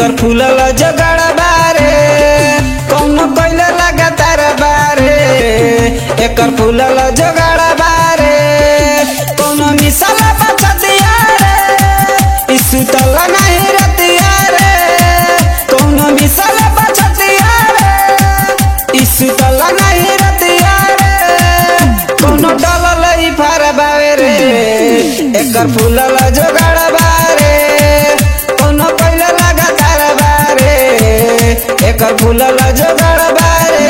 एकर फूलल जगड़ बारे कौनो कइले लगातार बारे एकर फूलल जगड़ बारे कौनो मिसल बचतिया रे ई सुतल नहीं रतिया रे कौनो मिसल बचतिया रे ई सुतल नहीं रतिया रे कौनो डलल ई फरबावे रे एकर फूलल जोगाड़ बारे कौनो पहिले लगातार बारे एकर फूलल जोगाड़ बारे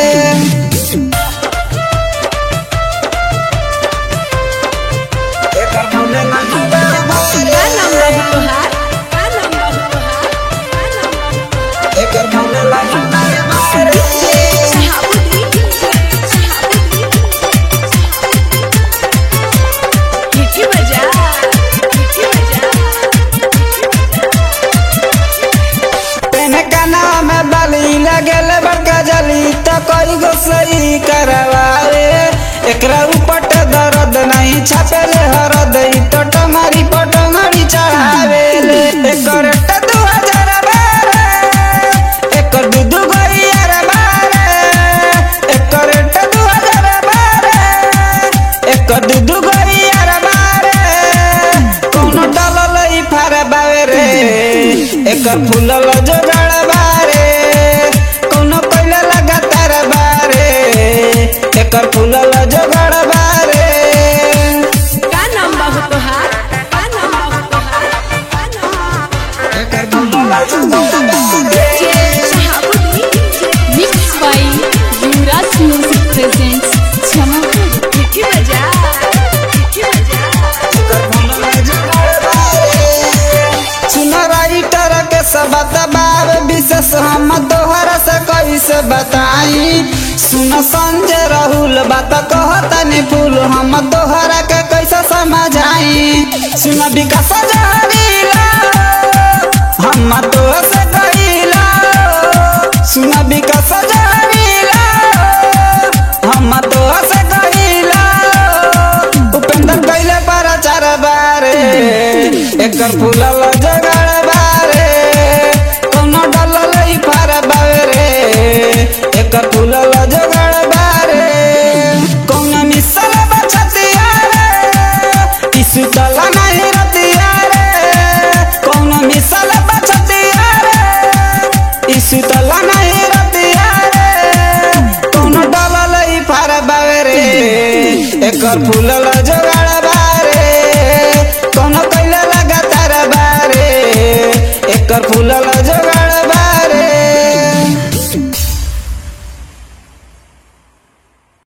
एकर फूलल जोगाड़ बारे का नाम रही तोहार का नाम रही तोहार का नाम रही एकर फूलल जोगाड़ बारे शहाबुद्दीन शहाबुद्दीन किठी बजा किठी बजा पेन का नाम बाली लगल बड़का जली तो कोई गो सही करवावे एकरा ऊपर दर्द नहीं छापेले हरद ई तो टंगरी पटंगरी चढ़ावे ले एकर ट दू हजार बारह एकर दू दू गो यार बारह एकर ट दू हजार बारह एकर दू दू गो यार बारह कौनो डलल ई फार बावे रे एकर फूलल जोगाड़ बारे कौनो पहिले लगातार बारे एकर फूलल जोगाड़ बारे का नाम बाबू तोहार का नाम बाबू तोहार का नाम एकर फूलल जोगाड़ बारे Mixed by Yuvraj Music presents Jamapur. किठी बजा किठी बजा एकर फूलल जोगाड़ बारे सुन राइटर के सब दबाव विशेष हम तोहरा से कैसे बताई सुन संजय राहुल बात कहतनी फूल हम तोहरा के कैसे समझाई सुन विकास जहरीला हम तो से कहिला सुन विकास जहरीला हम तो से कहिला उपेंद्र कैले प्रचार बारे एकर फूलल जगड़ बारे कौनो डलल ई फार बावे रे एकर फूलल जगड़ बारे कौनो मिसल बचतिया रे ई सुतल नहीं रतिया रे कौनो मिसल बचतिया रे ई सुतल नहीं रतिया रे कौनो डलल ई फार बावे रे एकर फूलल जोगाड़ बारे कौनो कैले लगातार बारे एकर फूलल